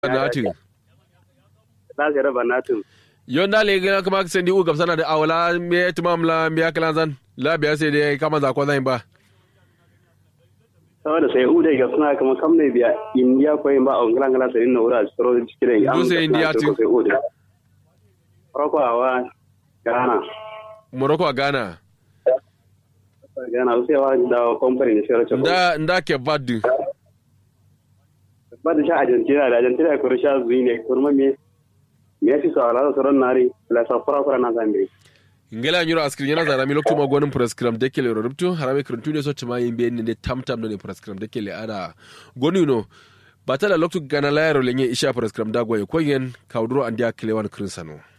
natu na zira banatin yonda le gina kuma sendi u gabsana da awla me tumam la me akalan zan la biya sai dai kama za ko zan ba saboda sai u dai ga suna kuma kam ne biya indiya ko ba on ngala ngala sai no ura stro cikire Do sai India tu? sai u dai roko awa gana morocco a ghana gana usai wa da company ne sai racha nda nda ke vadu ba da sha argentina da argentina ko sha zuyi ne kurma me me yasi so ala so ran nari la sa fara fara na zambe ngela nyuro askri yana zara mi lokto magonin prescribe de kele rubtu harame krentu ne so tuma yimbe ne tam tam ne prescribe de kele ada gonu no batala lokto gana la yaro lenye isha prescribe da goye koyen kawduro andia kele wan krinsano